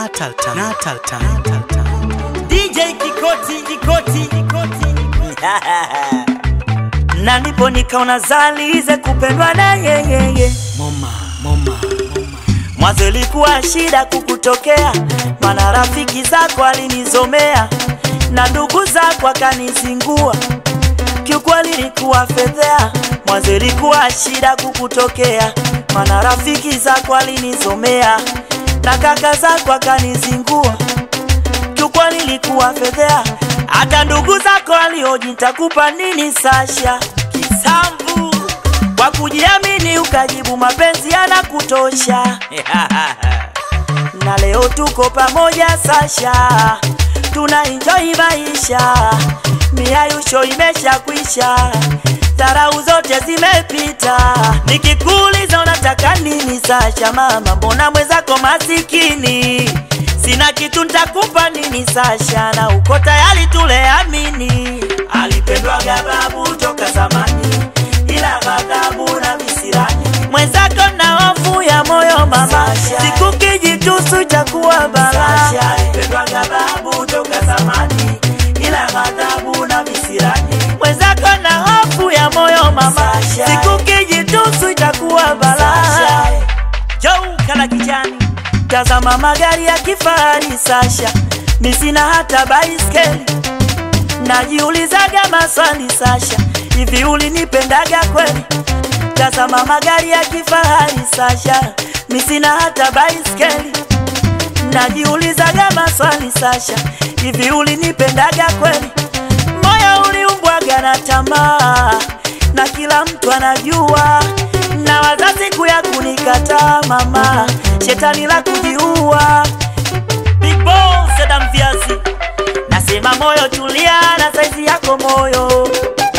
Natal time. Natal time. Natal time. DJ Kikoti, Kikoti, Kikoti. na ndipo nikaona zalize kupendwa na yeyeye. Moma, moma, moma. Mwanzo ilikuwa shida kukutokea, mana rafiki zako alinizomea na ndugu zako akanizingua, kiukweli ilikuwa fedhea. Mwanzo ilikuwa shida kukutokea, mana rafiki zako alinizomea na kaka zako akanizingua, kiukweli ilikuwa fedhea. Hata ndugu zako alioji nitakupa nini Sasha kisambu kwa kujiamini ukajibu mapenzi yanakutosha na leo tuko pamoja Sasha, tuna enjoy maisha, miayusho imesha kwisha, dharau zote zimepita. Nikikuuliza unataka nini Sasha, mama, mbona mwenzako masikini? Sina kitu nitakupa nini Sasha, na uko tayari tuleamini. Alipendwaga babu toka zamani, ila ghadhabu na visirani. Mwenzako na hofu ya moyo mama, siku kijitusu itakuwa balaa. Alipendwaga babu toka zamani, ila ghadhabu na visirani. Mwenzako na hofu ya moyo mama, siku kijitusu itakuwa balaa. Jou kala kijani, tazama magari ya kifahari Sasha, mi sina hata baiskeli najiulizaga maswali Sasha, hivi ulinipendaga kweli? Tazama magari ya kifahari Sasha, mi sina hata baiskeli najiulizaga maswali Sasha, hivi ulinipendaga kweli? Moyo uliumbwaga na tamaa, na kila mtu anajua, na wazazi kuya kunikataa mama, shetani la kujiua. Big Boss Adam Viazi, nasema moyo tulia, na saizi yako moyo,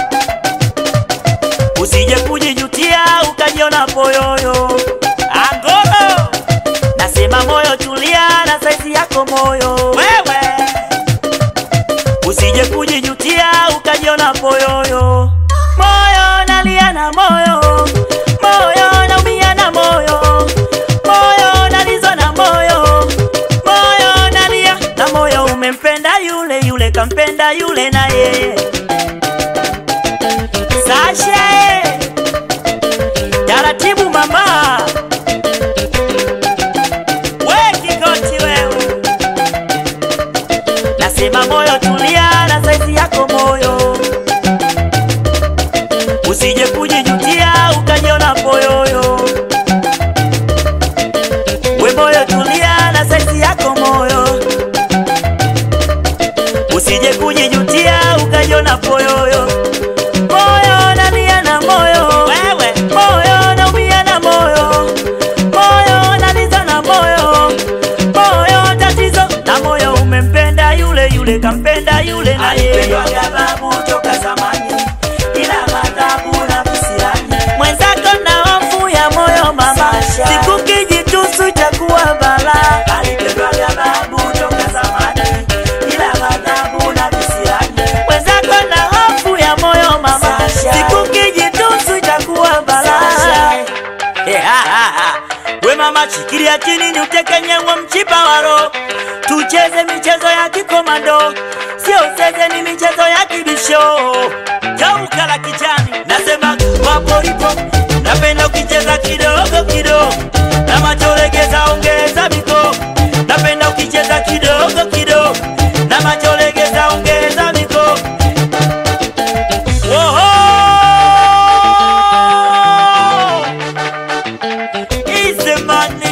usije kujijutia ukajiona poyoyo. Angolo, nasema moyo tulia, na saizi yako moyo, wewe usije kujijutia ukajiona poyoyo. Moyo nalia na moyo, moyo naumia na moyo, moyo nalizwa na moyo, moyo nalia na moyo. Umempenda yule yule, kampenda yule na yeye. Sasha, taratibu mama, we kikoti wewe nasema moyo tulia na saizi yako moyo, usije kujijutia ukajiona poyoyo. We moyo tulia na saizi yako moyo, usije kujijutia ukajiona poyoyo. Moyo nalia na moyo, wewe moyo naumia na moyo, moyo naliza na moyo, moyo tatizo na moyo. Umempenda yule yule, kampenda yule na yeye. Alipendwaga babu toka zamani, ila madhabu na visirani. Mwenzako na hofu ya moyo mama, siku kijitusu itakuwa balaa. Alipendwaga babu toka zamani, ila madhabu na visirani. Mwenzako na hofu ya moyo mama, siku kijitusu itakuwa balaa. We mama, shikilia chini ni utekenye wa mchipa waro, tucheze michezo ya kikomando, sio zeze, ni michezo ya kibisho. Geuka la kijani, nasema waporipo, napenda ukicheza kidogo kidogo, na macholegeza ongeza miko, napenda ukicheza kidogo kidogo, na macholegeza ongeza miko. Oho! Easy money.